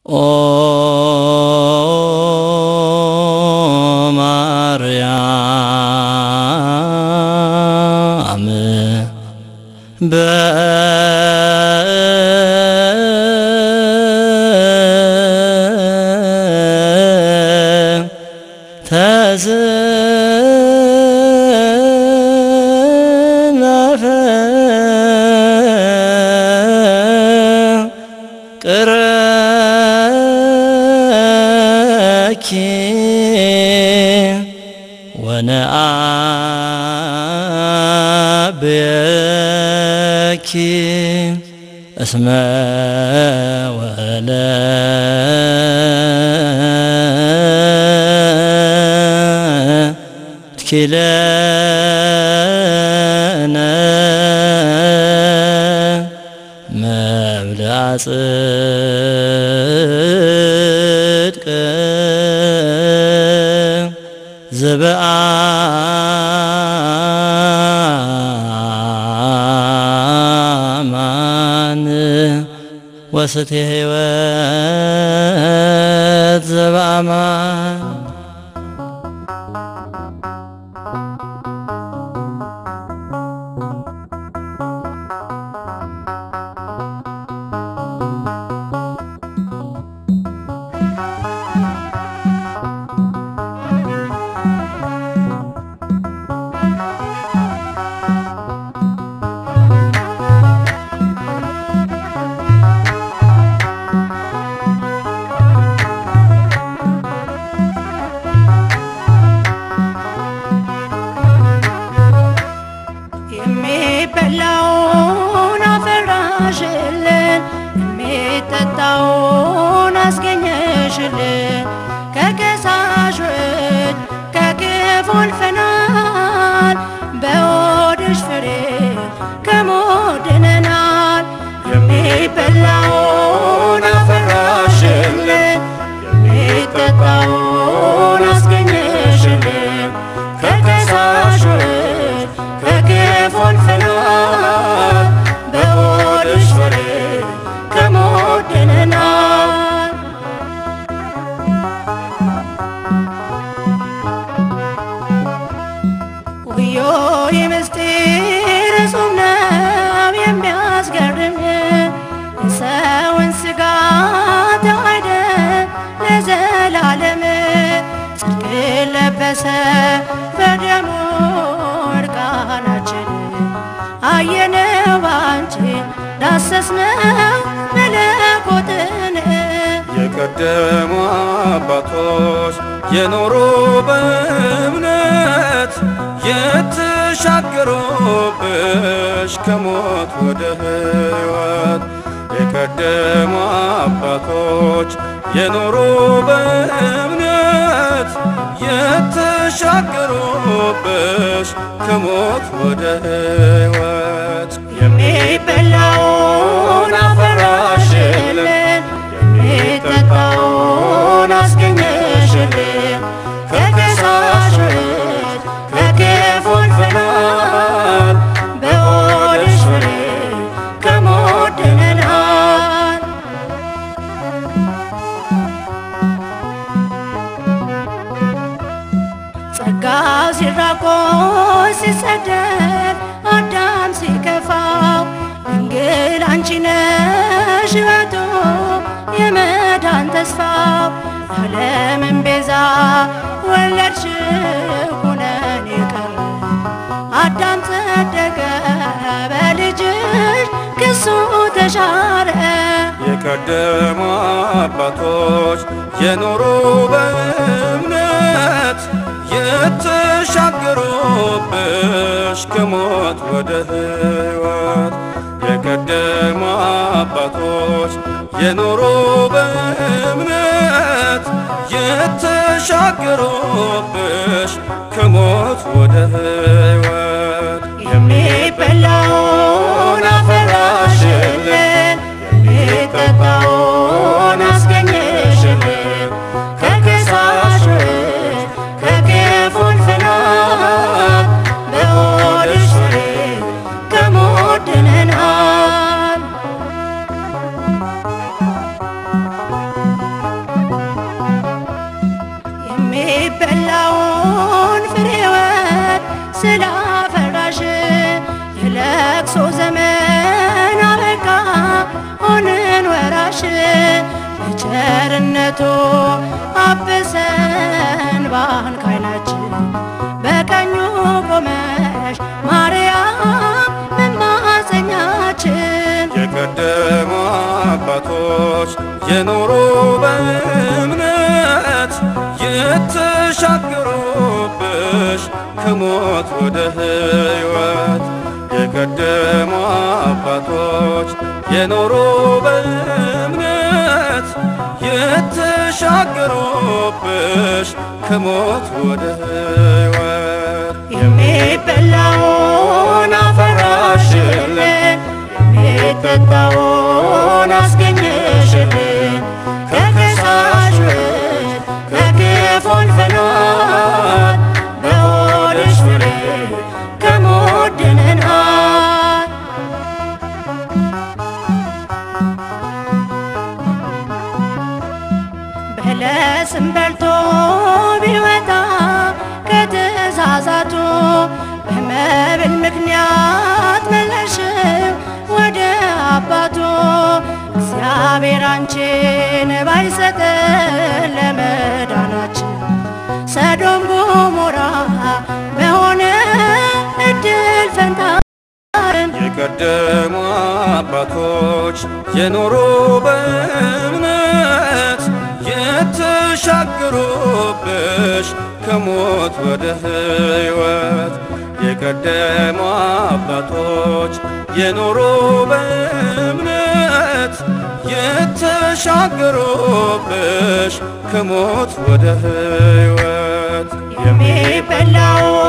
ኦ ማርያም በተዝናፈ ቅረኪ ወነአብየኪ እስመ ወለድኪለነ መብልዐ ጽድቅ ዘበአማን ወስቴ ሕይወት ዘበአማን የሚበላውን አፈራሽልን የሚጠጣውን አስገኘሽልን ከከሳሾች ከክፉ አልፈናል በሆድሽ ፍሬ ከሞት ድነናል የሚበላውን አፈራሽልን የሚጠጣውን አስገኘሽልን ከከሳሾች ከክፉ አልፈናል በሆድሽ ፍሬ ከሞት ድነናል ውዮ የምስጢር እጹብ ነው የሚያስገርም የሰውን ሥጋ ተዋሕደ ለዘላለም ጽድቅ ለበሰ በደሙ እርቃናችን አየነው ባንቺ ዳሰስነው መለኮትን የቀደሙ አባቶች የኖሩ በእምነት የተሻገሩብሽ ከሞት ወደ ሕይወት የቀደሙ አባቶች የኖሩ በእምነት የተሻገሩብሽ ከሞት ወደ ሕይወት የሚበላውን አፈራሽልን የሚጠጣውን አስገኘሽልን ከከሳሾች ከክፉ አልፈናል በሆድሽ ፍሬ ከሞት ድነናል ጸጋ ሲራቆት ሲሰደድ አዳም ሲከፋው ድንግል አንቺ ነሽ ሕይወቱ የመዳን ተስፋው ዓለምን ቤዛ ወለድሽ ኩነኔ ቀረ አዳም ጸደቀ በልጅሽ ክሱ ተሻረ የቀደሙ አባቶች የኖሩ በእምነት የተሻገሩብሽ ከሞት ወደ ሕይወት የቀደሙ አባቶች የኖሩ በእምነት የተሻገሩብሽ ከሞት ወደ ሕይወት የሚበላውን አፈራሽልን የሚጠጣውን አስገኘሽልን ከከሳሾች ከክፉ አልፈናል በሆድሽ ፍሬ ከሞት ድነናል የሚበላውን ፍሬወት ስላፈራሽ የለቅሶ ዘመን አበቃ ሆንን ወራሽ በቸርነቱ አብሰን ባን ካይናችን በቀኙ ቆመሽ ማርያም መማፀኛችን የቀደሙ አባቶች የኖሩ በእምነት የተሻገሩብሽ ከሞት ወደ ሕይወት የቀደሙ አባቶች የኖሩ በእምነት የተሻገሩብሽ ከሞት ወደ ሕይወት የሚበላውን አፈራሽልን የሚጠጣውን አስገኘሽልን ከከሳሽ ውስጥ ከክፉ አልፈናል በሆድሽ ፍሬ ከሞት ድነናል። በለስም በልቶ ቢወጣ ከተሳሳቱ በመብል ምክንያት መለሽው ወደ አባቱ እግዚአብሔር አንቺን ባይሰጠን ለመዳናችን ሰዶም ጎሞራ በሆነ እድል ፈንታን የቀደሙ አባቶች የኖሩ በእምነት የተሻገሩብሽ ከሞት ወደ ሕይወት የቀደሙ አባቶች የኖሩ በእምነት የተሻገሩብሽ ከሞት ወደ ሕይወት የሚበላው